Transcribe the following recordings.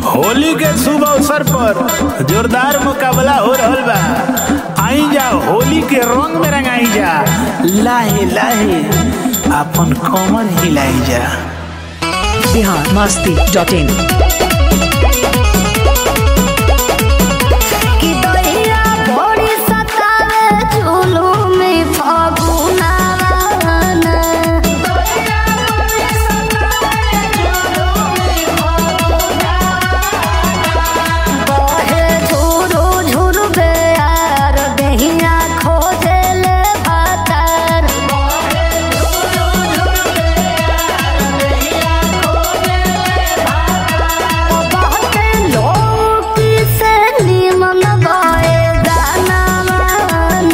होली के शुभ अवसर पर जोरदार मुकाबला हो रहल बा आई जा होली के रंग में रंगाई जा लाहे लाहे अपन कमर हिलाई जा बिहार मस्ती डॉट इन कि दहिया भोरी सतावे जुलुम फगुनावन बहे झुरु झुरु बेयार दहिया खोजेले भातार बहुते लोग से निमन गए गानावन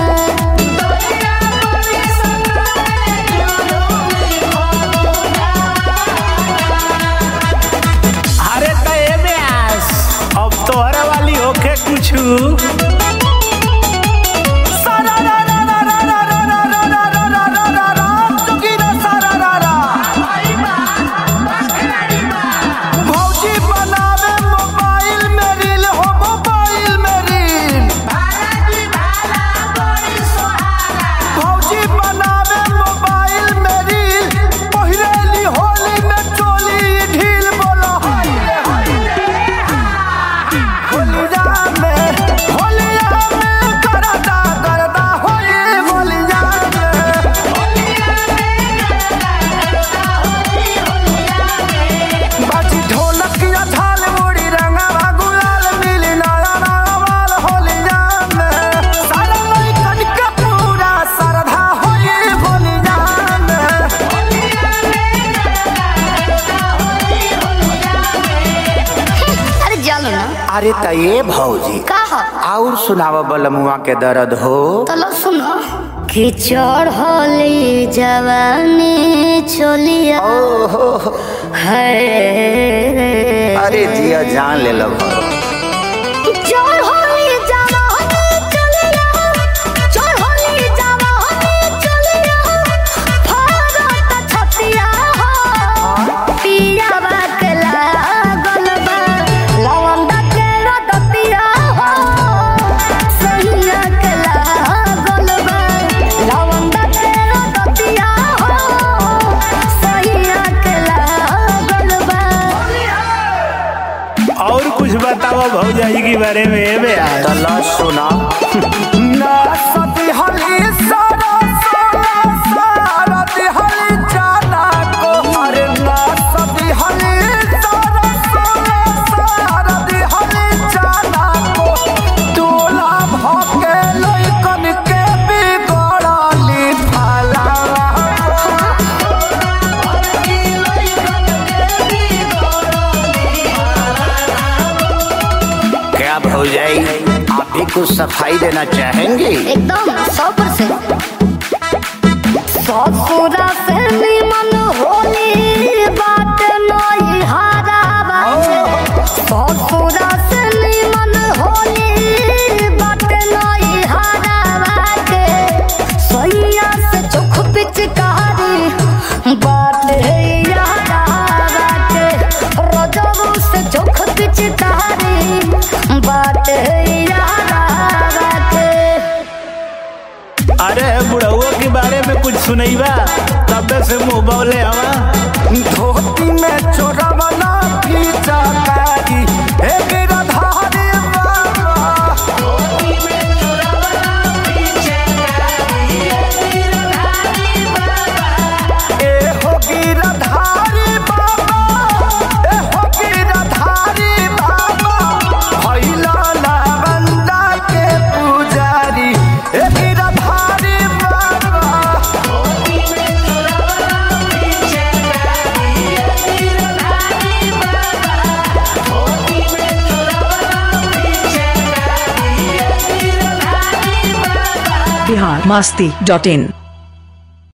अरे त एमे आस अब तोहरा वाली होके कुछ भौजी बनावे मोबाइल में रील हो मोबाइल में रील भौजी बनावे मोबाइल में रील पहिरेली होली में चोली ढील बोलो होलिया में होलिया में करदा करदा होली होलिया में बाजी ढोलक या झाल मुड़ी रंगवा गुलाल मिली नया नवाल होलिया में सारा लइकन के पूरा श्रद्धा होई होलिया में अरे जानो ना अरे त ये भौजी का हो और सुनाव बलमुआ के दर्द हो तलो सुनो कि चढ़ली जवानी चलिया ओहो है अरे जिया जान ले लो चढ़ली जवानी चलिया चढ़ली जवानी चलिया भारत छतिया हो पिया बकला गलबा लवंदा के रदतिया हो सैया के गलबा लवंदा के रदतिया हो सैया के गलबा और कुछ बताओ भौजाई के बारे में एमे आस तला सुना ना सती हली सारा सारा सारा दिहली जाना को अरे ना सती हली सारा सारा सारा दिहली जाना को तोला भके लइकन के बिगड़ली फला क्या भौजाई आप भी कुछ सफाई देना चाहेंगे एकदम सौ परसेंट ससुरा से निमन होली बात नई हारा बाटे ससुरा से निमन होली बात नई हारा बाटे सैया से चोख पिचकारी बात है यारा बाटे रजबू से चोख पिचकारी बात है यारा बाटे अरे बुढ़उआ के बारे में कुछ सुनैबा तबे से मुंह बौले हवा धोती में चोरवना खींचा कारी हे गिरधारी बाबा ए हो गिरधारी बाबा ए हो गिरधारी बाबा भैला लावंदा के पुजारी ए गिरधारी बाबा बिहार मस्ती डॉट इन